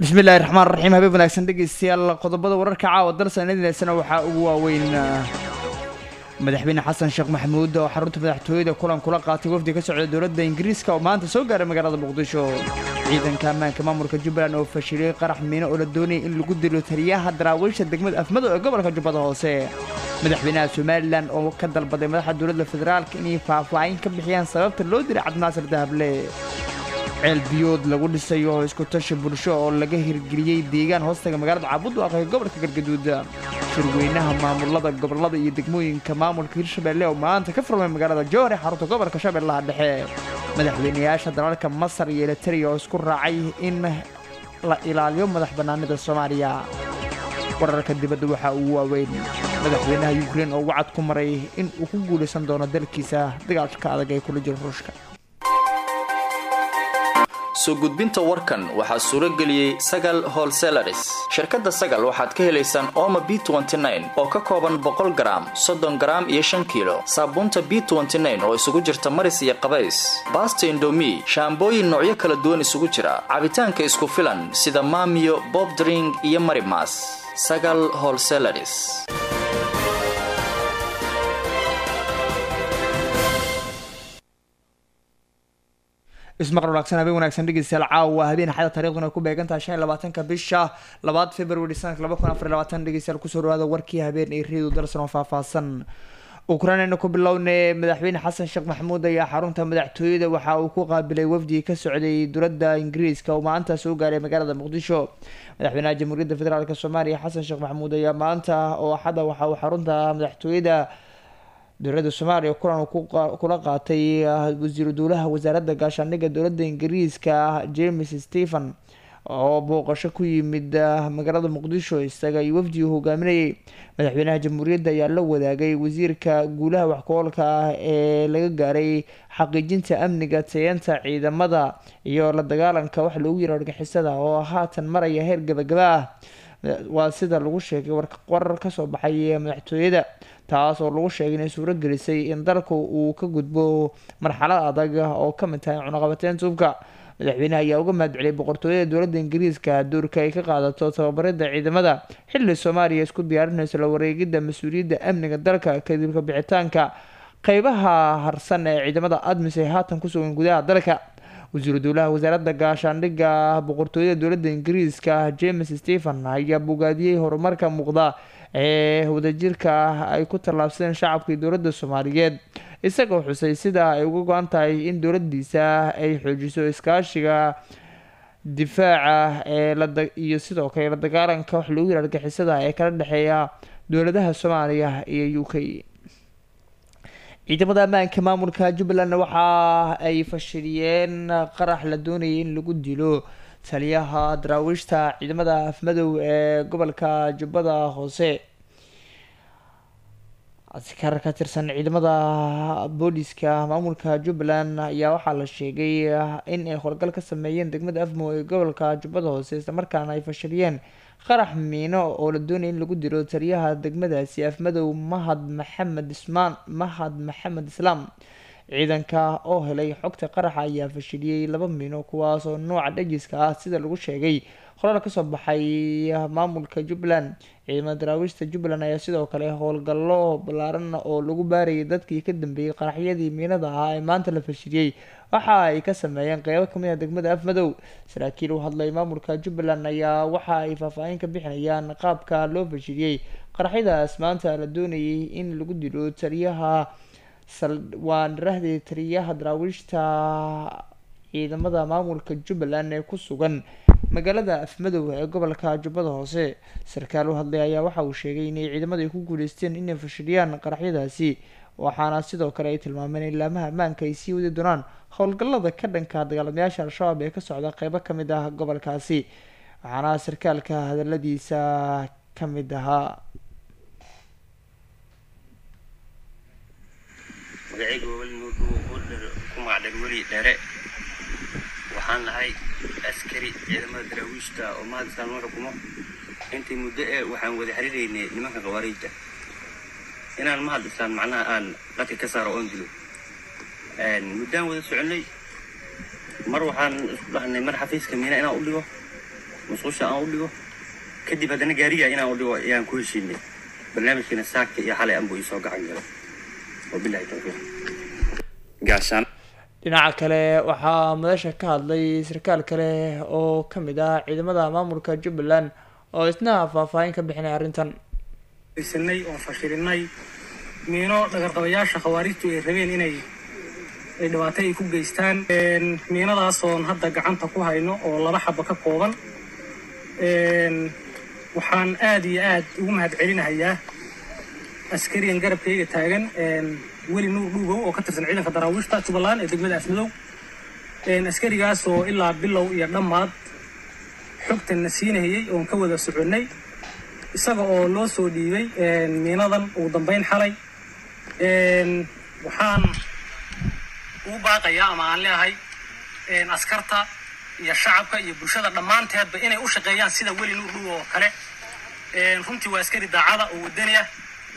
bismillahi raxmaan raxiim habeen wanaagsan dhegeystayaal qodobada wararka caawa darsanadineysana waxaa ugu waaweyn madaxweyne xasan sheekh maxamuud oo xarunta madaxtooyada kulan kula qaatay wafdi ka socda dowladda ingiriiska oo maanta soo gaaray magaalada muqdisho ciidanka ammaanka maamulka jubbaland oo fashiliyey qarax miino oo la doonayay in lagu dilo taliyaha daraawiisha degmada afmado ee gobolka jubbada hoose madaxweynaha somalilan oo ka dalbaday madaxda dowladda federaalka inay faahfaahin ka bixiyaan sababta loo diray cabdinaasir dahable ceel biyood lagu dhisayo oo isku tashi bulsho oo laga hirgeliyey deegaan hoostaga magaalada caabudwaaq ee gobolka galgaduud shirweynaha maamulada gobolada iyo degmooyinka maamulka hirshabelle oo maanta ka furmay magaalada jowhar ee xarunta gobolka shabeellaha dhexe madaxweynayaasha dalalka masar iyo elitariya oo isku raacay in la ilaaliyo madax bannaanida soomaaliya wararka dibadda waxaa ugu waaweyn madaxweynaha yukrain oo wacad ku maray in uu ku guulaysan doono dalkiisa dagaalka adag ee kula jiro ruushka soo gudbinta warkan waxaa suuro geliyey sagal holselaris shirkadda sagal waxaad ka helaysaan ooma b oo ka kooban boqol garaam soddon garaam iyo shan kiilo saabuunta b oo isugu jirta maris iyo qabays baasta indomi shaambooyin noocyo kala duwan isugu jira cabitaanka isku filan sida maamiyo bobdring iyo marimas sagal holselaris ismaqal wanaagsan habeen wanaagsan dhegeystayaal caawa habeen xada taariikhduna ku beegan tahay shan iyo labaatanka bisha labaad february sanadka laba kun afar iyo labaatan dhegeystayaal kusoo dhawaada warkii habeen ee reedu dalsan oo faahfaahsan ukrainayna ku bilowne madaxweyne xasan sheekh maxamuud ayaa xarunta madaxtooyada waxa uu ku qaabilay wafdi ka socday dowladda ingiriiska oo maanta soo gaaray magaalada muqdisho madaxweynaha jamhuuriyadda federaalk soomaaliya xasan sheekh maxamuud ayaa maanta oo axada waxa uu xarunta madaxtooyada dowladda soomaaliya kulan kula qaatay wasiiru dowlaha wasaaradda gaashaandhigga dowladda ingiriiska james stephen oo booqasho ku yimid magaalada muqdisho isaga iyo wafdi uu hogaaminayay madaxweynaha jamhuuriyadda ayaa la wadaagay wasiirka guulaha waxku-oolka ah ee laga gaaray xaqiijinta amniga tayeenta ciidamada iyo la dagaalanka wax loogu yiro argixisada oo haatan maraya heer gabagaba ah waa sida lagu sheegay warar kasoo baxay madaxtooyada taas oo lagu sheegay inay suuro gelisay in dalku uu ka gudbo marxalad adag oo ka mid tahay cunaqabateynta hubka madaxweynaha ayaa uga mahadceliyay boqortooyada dowladda ingiriiska doorka ay ka qaadato tababarida ciidamada xilli soomaaliya isku diyaarinayso la wareegidda mas-uuliyadda amniga dalka kadib ka bixitaanka qeybaha harsan ee ciidamada admis ay haatan kusugan gudaha dalka wasiiru dowlaha wasaaradda gaashaandhigga boqortooyada dowladda ingiriiska james stephen ayaa bogaadiyey horumarka muuqda ee wadajirka ay ku tallaabsadeen shacabkii dowladda soomaaliyeed isagoo xusay sida ay uga go-an tahay in dowladiisa ay xoojiso iskaashiga difaaca ee iyo sidoo kale la dagaalanka wax loogu yira argixisada ee kala dhexeeya dowladaha soomaaliya iyo u k ciidamada ammaanka maamulka jubbaland waxa ay fashiliyeen qarax la doonayay in lagu dilo taliyaha daraawiishta ciidamada afmadow ee gobolka jubbada hoose askar ka tirsan ciidamada booliska maamulka jubbaland ayaa waxaa la sheegay in ay howlgal ka sameeyeen degmada afmo ee gobolka jubbada hoose islamarkaana ay fashiliyeen qarax miino oo la doonaya in lagu dilo taliyaha degmadaasi afmadow mahad maxamed ismaan mahad maxamed islaam ciidanka oo helay xogta qaraxa ayaa fashiliyey laba miino kuwaas oo nooca dhajiska ah sida lagu sheegay qoraal kasoo baxay maamulka jubbaland ciidamada daraawiishta jubbaland ayaa sidoo kale howlgallo ballaaran oo lagu baarayay dadkii ka dambeeyey qaraxyadii miinada ahaa ee maanta la fashiliyey waxa ay ka sameeyeen qeybo kamid a degmada afmadow saraakiil u hadlay maamulka jubbaland ayaa waxa ay faahfaahin ka bixinayaan qaabka loo fashiliyey qaraxyadaas maanta la doonayay in lagu dilo taliyaha waa dharahdii taliyaha daraawiishta ciidamada maamulka jubbaland ee ku sugan magaalada afmadow ee gobolka jubbada hoose sarkaal u hadlay ayaa waxa uu sheegay inay ciidamada ay ku guuleysteen inay fashiliyaan qaraxyadaasi waxaana sidoo kale ay tilmaameen in laamaha ammaanka ay sii wadi doonaan howlgallada ka dhanka dagaalamayaasha al-shabaab ee ka socda qeybo kamid ah gobolkaasi waxaana sarkaalka hadaladiisa ka mid ahaa magacayga weli nuurdhuwo ku magacdheer weli dheere waxaan nahay askari ciidamada daraawiishta oo mahadisaan noo xukumo intii muddo ee waxaan wada xiriiraynay nimanka khawaariijta inaan mahadisaan macnaha aan dadka ka saaro oon dilo muddaan wada soconnay mar waxaan isku dhahnay mar xafiiska miina inaan u dhigo musqusha aan u dhigo kadib haddana gaariga inaan u dhigo ayaan ku heshiinay barnaamijkiina saaka iyo xalay anbuu iisoo gacan galay wabilahi tawfiiq gaashaan dhinaca kale waxaa madasha ka hadlay sarkaal kale oo ka mid ah ciidamada maamulka jubbaland oo isna faahfaahin ka bixinay arrintan sanay oo fashilinay miino dhagarqabayaasha khawaarijtu ay rabeen inay ay dhibaato ay ku geystaan miinadaasoon hadda gacanta ku hayno oo laba xaba ka kooban waxaan aad iyo aad ugu mahad celinahayaa askarigan garabkayga taagan weli nuur dhuugow oo ka tirsan ciidanka daraawiishta jubbaland ee degmada afmadow askarigaas oo ilaa bilow iyo dhammaad xogtanna siinahayey oon ka wada soconnay isaga oo loo soo dhiibay miinadan ugu dambayn xalay waxaan ugu baaqayaa ama aan leeahay askarta iyo shacabka iyo bulshada dhammaanteedba inay u shaqeeyaan sida weli nuur dhuugo oo kale runtii waa askari daacada oo wadani ah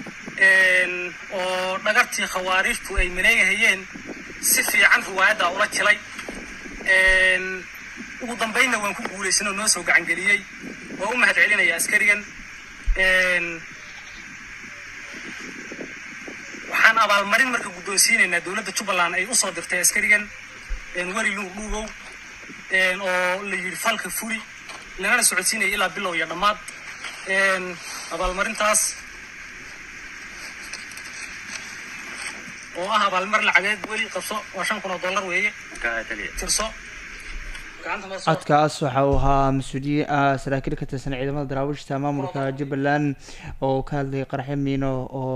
oo dhagartii khawaarijtu ay maleegahayeen si fiican riwaayaddaa ula jilay ugu dambaynna waan ku guulaysan oo noo soo gacangeliyey waa u mahad celinaya askarigan waxaan abaalmarin marka guddoonsiinaynaa dowladda jubbaland ay usoo dirtay askarigan weli nuur dhuugow oo la yidhi falka fuli lagana socodsiinaya ilaa bilow iyo dhammaad abaalmarintaas oo ah abaalmar lacageed weli qabso waa shan kun oo dollar weeye tirso codkaas waxa uu ahaa mas-uuliye ah saraakiil ka tirsan ciidamada daraawiishta maamulka jubbaland oo ka hadlayay qarxe miino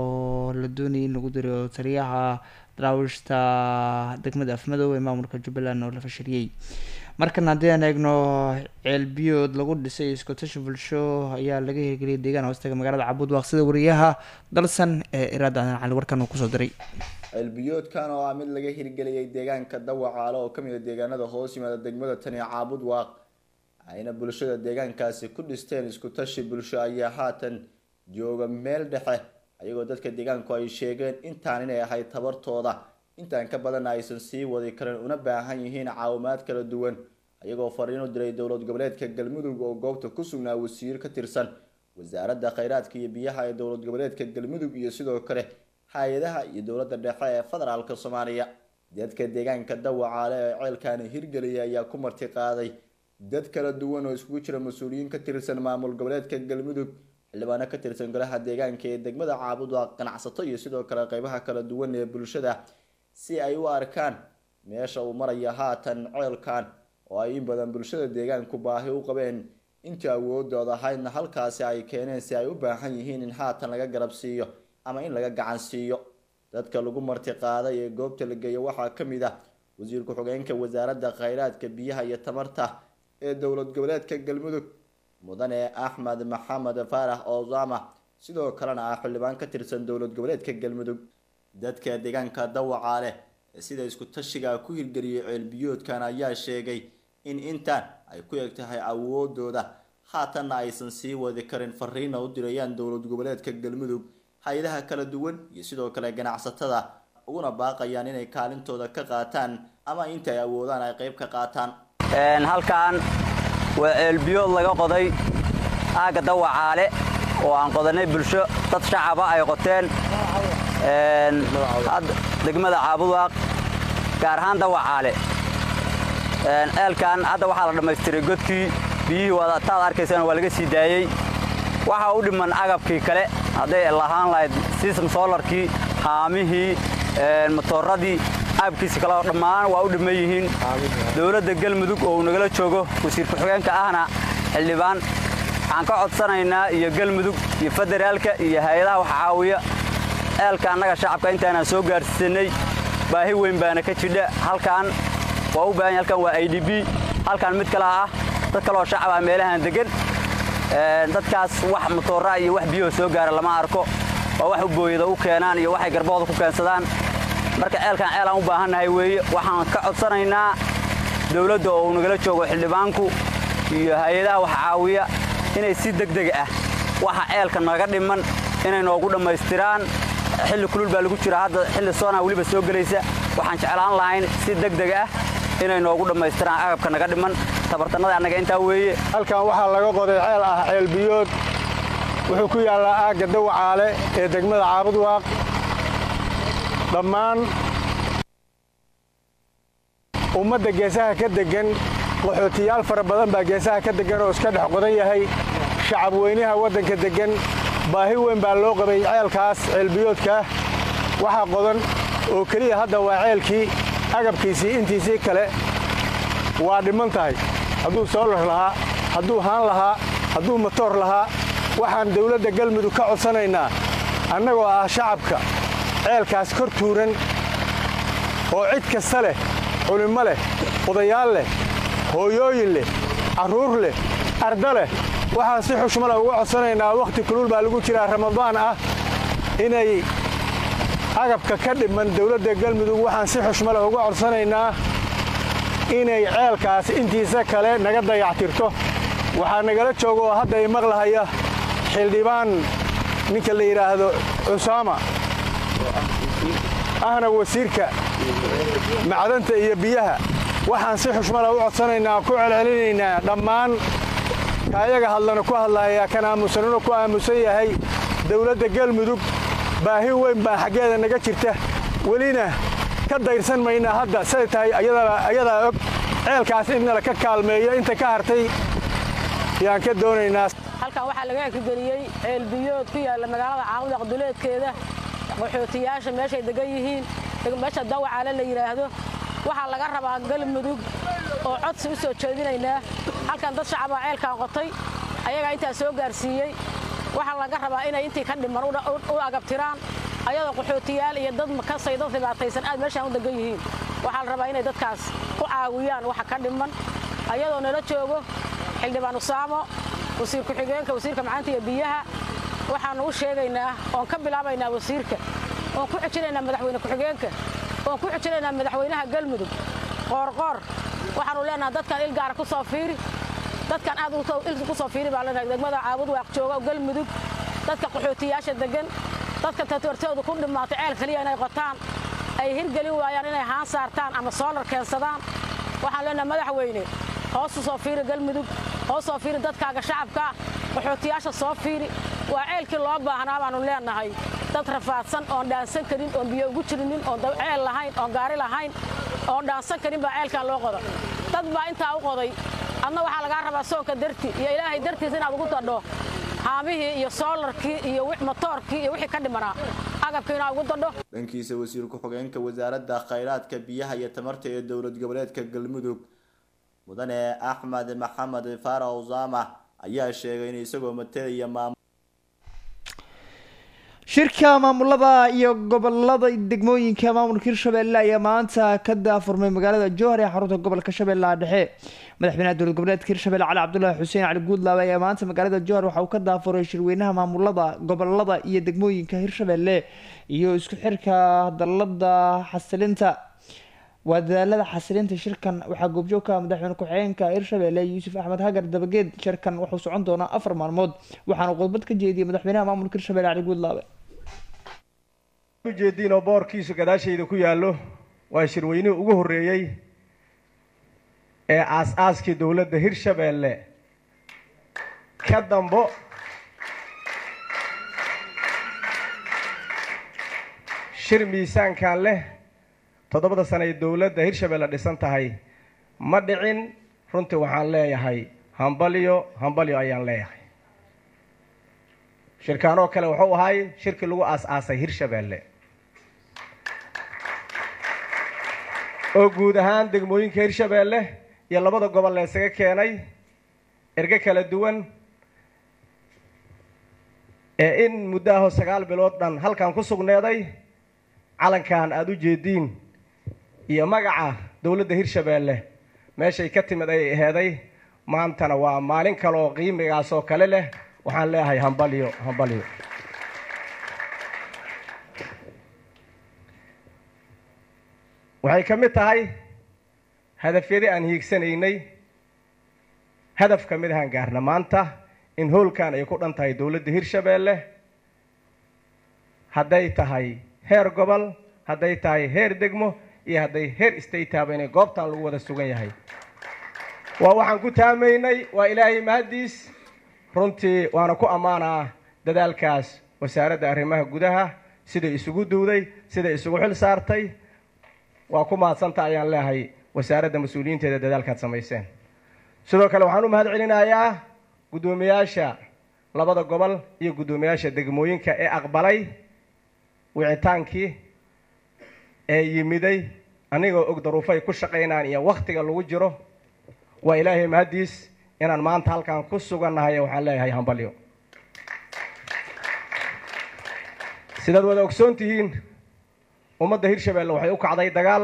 oo la doonayay in lagu diro taliyaha daraawiishta degmada afmadow ee maamulka jubbaland oo la fashiliyey markan haddii aan eegno ceelbiyood lagu dhisay iskotashi bulsho ayaa laga hirgeliyay deegaan hoostaga magaalada cabud waaqsida wariyaha dalsan ee iraada adan cali warkan uu kusoo diray ceelbiyoodkan oo ah mid laga hirgeliyay deegaanka dawacaale oo kamid a deegaanada hoos yimaada degmada tani caabud waaq ayna bulshada deegaankaasi ku dhisteen isku tashi bulsho ayaa haatan jooga meel dhexe ayagoo dadka deegaanku ay sheegeen intaan inay ahayd tabartooda intaan ka badanna aysan sii wadi karin una baahan yihiin caawimaad kala duwan ayagoo fariin u diray dowlad goboleedka galmudug oo goobta ku sugnaa wasiir ka tirsan wasaaradda kheyraadka iyo biyaha ee dowlad goboleedka galmudug iyo sidoo kale hay-adaha iyo dowladda dhexe ee federaalka soomaaliya dadka deegaanka dawacaale ee ceelkaani hirgeliyay ayaa ku marti qaaday dad kala duwan oo iskugu jira mas-uuliyiin ka tirsan maamul goboleedka galmudug xildhibaano ka tirsan golaha deegaanka ee degmada caabudwa ganacsato iyo sidoo kale qeybaha kala duwan ee bulshada si ay u arkaan meesha uu maraya haatan ceelkan oo ay in badan bulshada deegaanku baahi u qabeen intii awoodooda ahaydna halkaasi ay keeneen si ay u baahan yihiin in haatan laga garab siiyo ama in laga gacan siiyo dadka lagu marti qaaday ee goobta la geeyo waxaa ka mid ah wasiir ku-xigeenka wasaaradda kheyraadka biyaha iyo tamarta ee dowlad goboleedka galmudug mudane axmed maxamed faarax ozama sidoo kalena ah xildhibaan ka tirsan dowlad goboleedka galmudug dadka deegaanka dawacaale ee sida isku tashiga ku hirgeliyay ceelbiyoodkan ayaa sheegay in intaan ay ku eg tahay awoodooda haatanna aysan sii wadi karin fariina u dirayaan dowlad goboleedka galmudug hay-adaha kala duwan iyo sidoo kale ganacsatada uguna baaqayaan inay kaalintooda ka qaataan ama inta ay awoodaan ay qeyb ka qaataan halkan waa ceelbiyood laga qoday aagga dawacaale oo aan qodanay bulsho dad shacaba ay qoteen degmada caabudwaaq gaar ahaan dawacaale ceelkan hadda waxaa la dhammaystiray godkii biyihii wadataad arkaysana waa laga sii daayey waxaa u dhiman agabkii kale hadday lahaan lahayd sistem solarkii haamihii motooradii agabkiisi kale dhammaan waa u dhiman yihiin dowladda galmudug oo uu nagala joogo wasiir ku-xigeenka ahna xildhibaan waxaan ka codsanaynaa iyo galmudug iyo federaalka iyo hay-adaha wax caawiya ceelka annaga shacabka intaanaan soo gaarsiisanay baahi weyn baana ka jidha halkaan waa u baahan halkan waa i d b halkan mid kale ah dad kaleoo shacab ah meelahan degan dadkaas wax matoora iyo wax biyahoo soo gaara lama arko waa wax u booyada u keenaan iyo waxay garbahooda ku keensadaan marka ceelkan ceel aan u baahannahay weeye waxaan ka codsanaynaa dowladda oo uu nagala joogo xildhibaanku iyo hay-adaha wax caawiya inay si degdeg ah waxa ceelka naga dhiman inay noogu dhammaystiraan xilli kulul baa lagu jira hadda xilli soonaa weliba soo gelaysa waxaan jeclaan lahayn si degdeg ah inay noogu dhammaystiraan agabka naga dhiman tabartannada annaga intaa weeye halkan waxaa laga qoday ceel ah ceel biyood wuxuu ku yaallaa aagga dawacaale ee degmada caabudwaaq dhammaan ummadda geesaha ka deggan qaxootiyaal fara badan baa geesaha ka deggan oo iska dhex qodan yahay shacab weynaha waddanka deggan baahi weyn baa loo qabay ceelkaas ceelbiyoodkaa waxaa qodan oo keliya hadda waa ceelkii agabkiisii intiisii kale waa dhimman tahay hadduu soolar lahaa hadduu haan lahaa hadduu matoor lahaa waxaan dawladda galmudug ka codsanaynaa annagoo ah shacabka ceelkaas kor tuuran oo cid kasta leh culimmo leh odayaal leh hooyooyin leh carruur leh arda leh waxaan si xushmale uga codsanaynaa wakhti kulul baa lagu jiraa ramadaan ah inay agabka ka dhiman dawladda galmudug waxaan si xushmale uga codsanaynaa inay ceelkaas intiisa kale naga dayactirto waxaa nagala jooga oo hadda i maqlahaya xildhibaan ninka la yidhaahdo cusaama ahna wasiirka macdanta iyo biyaha waxaan si xushmale u codsanaynaa ku celcelinaynaa dhammaan kaayaga hadlana ku hadlahayaa kan aamusanuna ku aamusan yahay dawladda galmudug baahi weyn baa xaggeeda naga jirta welina ka dayrsan maynaa hadda siday tahay ayadaa og ceelkaas in nala ka kaalmeeyo inta ka hartay yaan ka doonaynaa halkan waxaa laga ekgeliyey ceelbiyood ku yaalla magaalada caaqudaq duleedkeeda qaxootiyaasha meeshay degan yihiin meesha dawacaale la yidhaahdo waxaa laga rabaa galmudug oo codsi u soo jeedinaynaa halkan dad shacabaa ceelkan qotay ayagaa intaa soo gaarsiiyey waxaa laga rabaa inay intii ka dhiman u agabtiraan ayadoo qaxootiyaal iyo dad makasay dad dhibaataysan aad meeshaan u degan yihiin waxaa la rabaa inay dadkaas ku caawiyaan waxa ka dhiman ayadoo nala joogo xildhibaan usaamo wasiir ku-xigeenka wasiirka macaanta iyo biyaha waxaannu u sheegaynaa oon ka bilaabaynaa wasiirka oon ku xijinaynaa madaxweyne ku-xigeenka oon ku xijinaynaa madaxweynaha galmudug qoorqoor waxaannu leenaha dadkan il gaara ku soo fiiri dadkan aad il ku soo fiiri baa leenahay degmada caabud waaq jooga galmudug dadka qaxootiyaasha degan dadka tatortoodu ku dhimaatay ceel kaliya inay qotaan ay hirgelin waayaan inay haan saartaan ama soolar keensadaan waxaan leenahay madaxweyne hoosu soo fiiri galmudug hoos soo fiiri dadkaaga shacabkaa qaxootiyaasha soo fiiri waa ceelkii loo baahnaa baannu leenahay dad rafaadsan oon dhaansan karin oon biyo ugu jirinin oon ceel lahayn oon gaari lahayn oon dhaansan karin baa ceelkan loo qoda dad baa intaa u qoday adna waxaa lagaa rabaa soonka darti iyo ilaahay dartiis inaad ugu dadho haamihii iyo soolarkii iyo matoorkii iyo wixii ka dhimanaa agabkii inaad ugu dadho dhankiisa wasiir ku-xigeenka wasaaradda khayraadka biyaha iyo tamarta ee dowlad goboleedka galmudug mudane axmed maxamed faarax usaama ayaa sheegay in isagoo matalaya maamul shirka maamulada iyo gobolada degmooyinka maamulka hirshabelle ayaa maanta ka daafurmay magaalada jowhar ee xarunta gobolka shabeellaha dhexe madaxweynaha dowlad goboleedka hirshabelle cali cabdulaahi xuseen cali guudlaabe ayaa maanta magaalada jowhar waxa uu ka daafuray shirweynaha maamulada gobolada iyo degmooyinka hirshabelle iyo isku xirka dalada xasilinta waa dadaalada xasilinta shirkan waxaa goobjoog ka ah madaxweyne ku-xigeenka hirshabelle yuusuf axmed hagar dabageed shirkan wuxuu socon doonaa afar maalmood waxaana khudbad ka jeediyey madaxweynaha maamulka hirshabelle cali guudlaabe ujeediin oo boorkiisu gadaashayda ku yaallo waa shirweynihii ugu horreeyey ee aas-aaskii dowladda hirshabeelle ka dambo shir miisaankan leh toddobada sano ay dowladda hirshabeelle dhisan tahay ma dhicin runtii waxaan leeyahay hambalyo hambalyo ayaan leeyahay shirkaan oo kale wuxuu ahay shirkii lagu aas-aasay hirshabeelle oo guud ahaan degmooyinka hirshabeelle iyo labada gobol la ysaga keenay erge kala duwan ee in muddo ahoo sagaal bilood dhan halkan ku sugneeday calankan aada u jeediin iyo magaca dowladda hirshabeelle meeshay ka timid ay aheeday maantana waa maalin kale oo qiimigaas oo kale leh waxaan leeyahay hambalyo hambalyo waxay ka mid tahay hadafyadii aan hiigsanaynay hadaf ka mid ahaan gaarna maanta in hoolkan ay ku dhan tahay dowladda hirshabeelle hadday tahay heer gobol hadday tahay heer degmo iyo hadday heer statehaba inay goobtan lagu wada sugan yahay waa waxaan ku taamaynay waa ilaahay mahaddiis runtii waana ku ammaanaa dadaalkaas wasaaradda arrimaha gudaha siday isugu duwday siday isugu xil saartay waa ku mahadsanta ayaan leehay wasaaradda mas-uuliyiinteeda dadaalkaad samayseen sidoo kale waxaan u mahad celinayaa guddoomiyaasha labada gobol iyo guddoomiyaasha degmooyinka ee aqbalay wicitaankii ee yimiday anigoo og daruufay ku shaqaynaan iyo wakhtiga lagu jiro waa ilaahay mahaddiis inaan maanta halkaan ku sugannahay waxaan leeyahay hambalyo sidaad wada ogsoon tihiin ummadda hirshabeelle waxay u kacday dagaal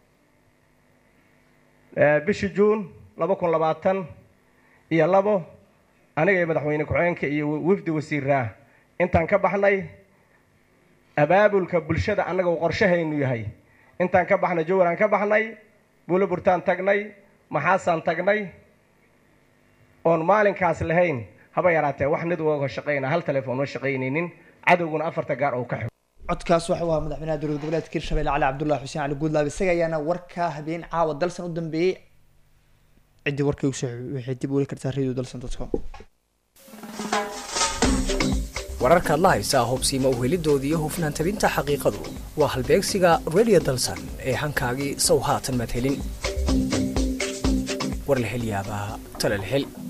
bishii juun laba kun labaatan iyo labo aniga iyo madaxweyne ku-xigeenka iyo wafdi wasiiraa intaan ka baxnay abaabulka bulshada annaga uu qorshahaynu yahay intaan ka baxnay jowraan ka baxnay buulo burtaan tagnay maxaasaan tagnay oon maalinkaas lahayn haba yaraatee wax nid uga shaqayna hal telefoon ma shaqaynaynin cadowguna afarta gaar oo ka xig codkaas waxa uu ahaa madaxweynaha dowlad goboleedka hirshabelle cali cabdullahi xuseen cali guudlaab isaga ayaana warka habeen caawa dalsan u dambeeyey ciddii warkay usoo waxay dib u weli kartaa radio dalsan com wararkaad la haysaa hubsiima uhelidoodii iyo hufnaan tabinta xaqiiqadu waa halbeegsiga radio dalsan ee hankaagii sow haatan maad helin war la hel yaabaa tale la hel